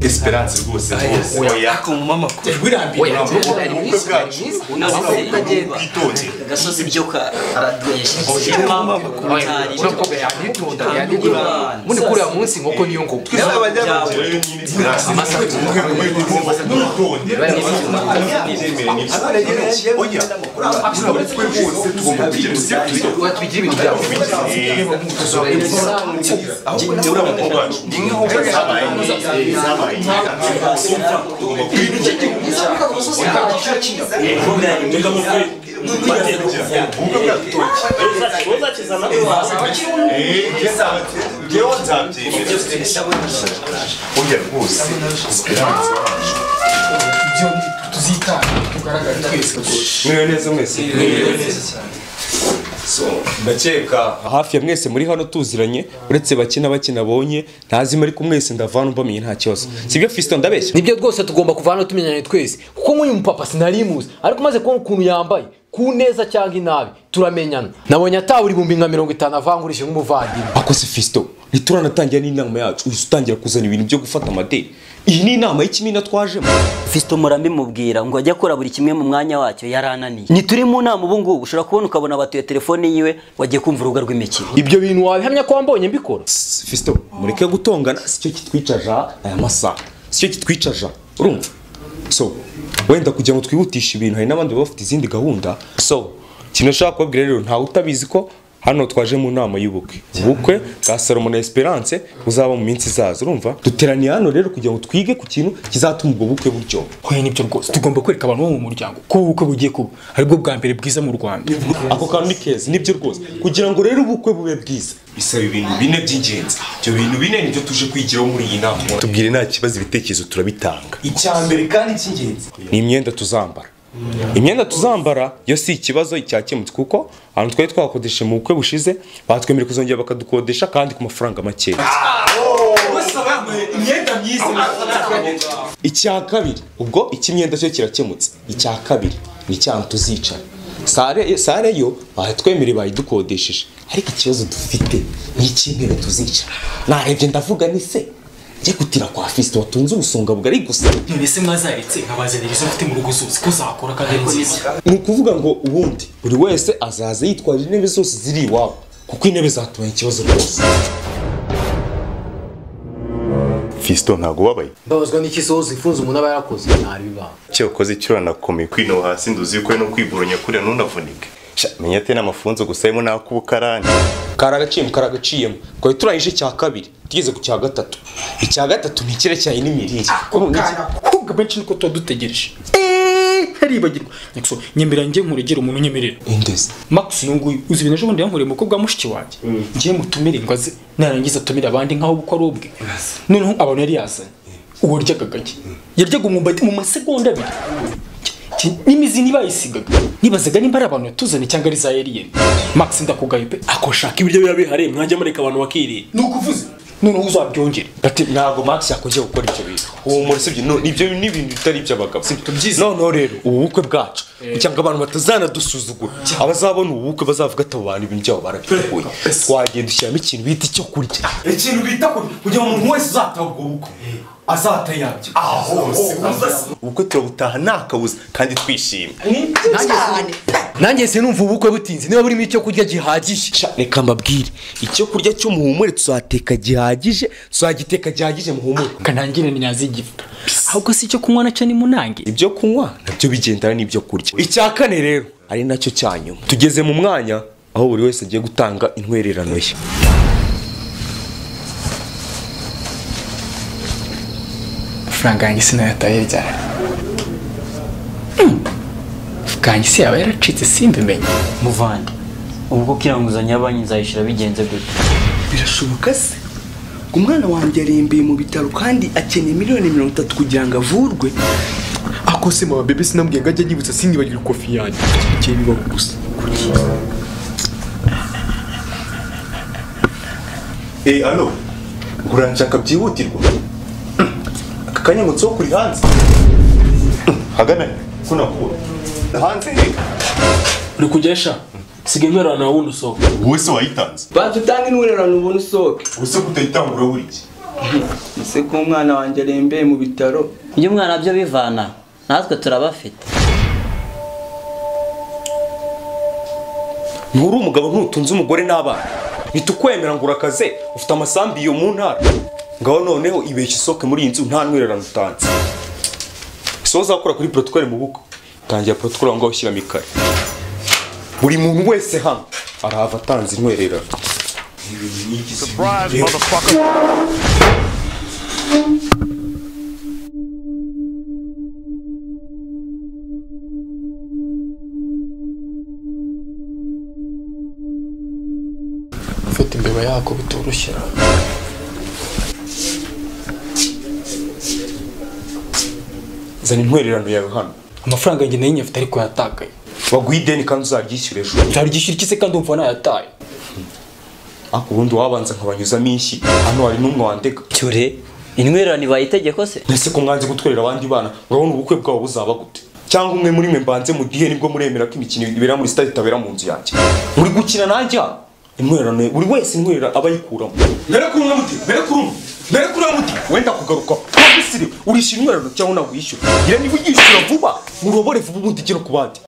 esperanse rwose rwose oya mama kure oya urugo ari urugo mwiza ari bwacu mwiza urugo Ntabwo bwacu utagenda. bwitonze gasozi byuka aradwesha Oya, uravuga yanitonda yanigura muri kuriya munsi inkoko niyo ngoma twese abajyanama rero nyine esperanse Amasaka. umwe mu bindi n'urutonde ntibyemere nibyo oya urabona twe bose tugomba kugira ibyo tubigira ibintu byabo ibyo tuzitanga tugaragare twese Mwiriwe neza mwese ndakeka hafi ya mwese muri hano tuziranye uretse bake na bake nabonye ntazima ariko mwese ndavana mbamenye nta kibazo sibyo fisito ndabeshya nibyo rwose tugomba kuva hano tumenyanye twese kuko nk'uyu mupapa sinarimuzi ariko umaze kubona ukuntu yambaye ku neza cyangwa inabi turamenyana nabonye atawe ibihumbi nka mirongo itanu avangurije nk'umuvandimwe akoze fisito ntituranatangira n'inama yacu uhise utangira kuzana ibintu byo gufata amadeni iyi ni inama y'ikimina twajemo Fiston muramubwira ngo ajye akora buri kimwe mu mwanya wacyo yarananiye ntituri mu nama ubu ngubu ushobora kubona ukabona batuye telefone yiwe wagiye kumva urubuga rw'imikino ibyo bintu wabihamya ko wambonye mbikora fisito mureke gutongana sicyo kitwicaja aya masaha sicyo kitwicaja urumva so wenda kugira ngo twihutishe ibintu hari n'abandi baba bafite izindi gahunda so ikintu nashaka kubabwira rero ntawe utabizi ko hano twaje mu nama y'ubukwe ubukwe bwa salomo na esperance buzaba mu minsi izaza urumva duteraniye hano rero kugira ngo twige ku kintu kizatuma ubwo bukwe buryoha hoya nibyo rwose tugomba kwereka abantu bo mu muryango ko ubukwe bugiye kuba aribwo bwa mbere bwiza mu rwanda ako kantu ni keza nibyo rwose kugira ngo rero ubukwe bube bwiza bisaba ibintu bine by'ingenzi ibyo bintu bine nibyo tuje kwigiraho muri iyi nama tubwire nta kibazo ibitekerezo turabitanga icya mbere kandi cy'ingenzi ni imyenda tuzambara imyenda tuzambara yo si ikibazo cyakemutse kuko ahantu twari twakodesheje mu bukwe bushize batwemerera kuzongera bakadukodesha kandi ku mafaranga makeya imyenda myiza icya kabiri ubwo icy'imyenda cyo kirakemutse icya kabiri ni icyahantu tuzicara sare sare yo batwemereye bayidukodesheje ariko ikibazo dufite ni icy'intebe tuzicara narebye ndavuga ni se njye gutira kwa fisite watunze ubusonga bugari gusa mbese mwazaretse nkabazanira izo mfite mu rugo zose ko zakora kandi ari nziza ni ukuvuga ngo ubundi buri wese azaza yitwaje intebe zose ziri iwabo kuko intebe zatubonye ikibazo rwose fisito ntabwo ubabaye mbabazwa n'iki sohoza ifunze umuntu aba yarakoze ntabibanga icyo wakoze icyo uranakomeye kwino hasi nduzi ko no kwiboronya kuriya ntunavunike Sha, menya ate n'amafunzo gusa arimo n'ak'ubukarani karagaciyemo karagaciyemo twari turangije icya kabiri tugeze ku cya gatatu icya gatatu ni icyerekeranye n'imirire ahubwo abenshi niko tuba dutegereje haribagirwa nyakso nyemera njye nkuregera umuntu unyemerera indezi max uyu nguyu uzi ibintu ejo bundi yankoreye umukobwa wa mushiki wanjye ngiye mutumire ngo aze narangiza atumire abandi nk'aho ubukwe ari ubwe noneho abantu yari yazanye uwo yaryaga gake yaryaga umwumbati mu masegonda abiri Ki- n'imizi ntibayisigaga nibazaga nimba ari abantu yatuzanye cyangwa ari za eriyeni max ndakugaye pe ako shaka ibiryo biba bihari mwanjya mureka abantu bakirira ni ukuvuze noneho uzabyongere ntabwo max yakongera gukora ibyo bintu humura sibyo no, ibyo ni ibintu bitari iby'abagabo sibyo noneho rero ubu bukwe bwacu kugira ngo abantu batazanadusuzugura abazabona ubu bukwe bazavuga ati abo bantu ibintu byabo barabikuye twagenda dushyiramo ikintu bita icyo kurya ikintu bita ku- kugira ngo umuntu wese uzataha ubwo bukwe azatayabye aho ubukwe turabutaha nta kabuza kandi twishimye nanjye sinumva ubukwe butinze niba burimo icyo kurya gihagije Sha, reka mbabwire icyo kurya cy'umuhumure tuzateka gihagije tuzagiteka gihagije muhumure kanangire ntiyazigifa ahubwo si icyo kunywa nacyo ni munange ibyo kunywa nabyo bigendana n'ibyo kurya icya kane rero ari nacyo cya nyuma tugeze mu mwanya aho buri wese agiye gutanga intwererano ye amafaranga yanjye sinayataye ryari bwanjye se yaba yaracitse simbimenye muvande ubwo kiranguzanya ya banki nzayishyura bigenze gute birashoboka se umwana wanjye arembeye mu bitaro kandi akeneye miliyoni mirongo itatu kugira ngo avurwe ako se mama bebe sinambwiye ngo ajye yibutsa sinibagire kofi yanjye igihe bibaho gusa eee alo uranshaka byihutirwa aka kanya ngo nsohoke uri hanze hagana ko nakubona hanze uri kujya sha sigaye mwerana na wundi usohoka wowe se wayitanze banza utange intwererano ubona usohoke ubuse kutayitangura buri iki ese ko umwana wanjye arembeye mu bitaro ibyo umwana byo bivana natwe turabafite nturi umugabo ntutunze umugore n'abana ntitukwemera ngo urakaze ufite amasambi iyo mu ntara ngaho noneho ibeshya isohoke muri iyi nzu nta ntwererano utanze si wowe uzakora kuri porotokole mu bukwe tangira porotokole aho ngaho ushyiramo ikare buri muntu wese hano arahava atanze intwererano Surprise, ufite imbeba yako bitoroshye zana intwererano yawe hano amafaranga yanjye nayo nyafite ariko yatakaye baguha ideni kandi uzaryishyura ejo nzaryishyura iki se kandi umva nayataye ariko ubundi wabanza nkabanyuzamo inshyi hano hari n'umwe wandega cyure intwererano ibaye itegeko se ese ko mwanze gutwerera abandi bana urabona ubukwe bwabo buzaba gute cyangwa umwe muri mwe mbanze mu gihe nibwo muremera ko imikino ibera muri sitade itabera mu nzu yanjye muri gukina nanjye hano intwererano buri wese intwerera aba ayikuramo mbere kuri umwe muti mbere kuri umwe mbere kuri umwe muti wenda kugaruka wabisiriwe urishyura intwererano cyangwa nawe uyishyura ngira niba uryishyura vuba urobore vuba ubundi igere ku bandi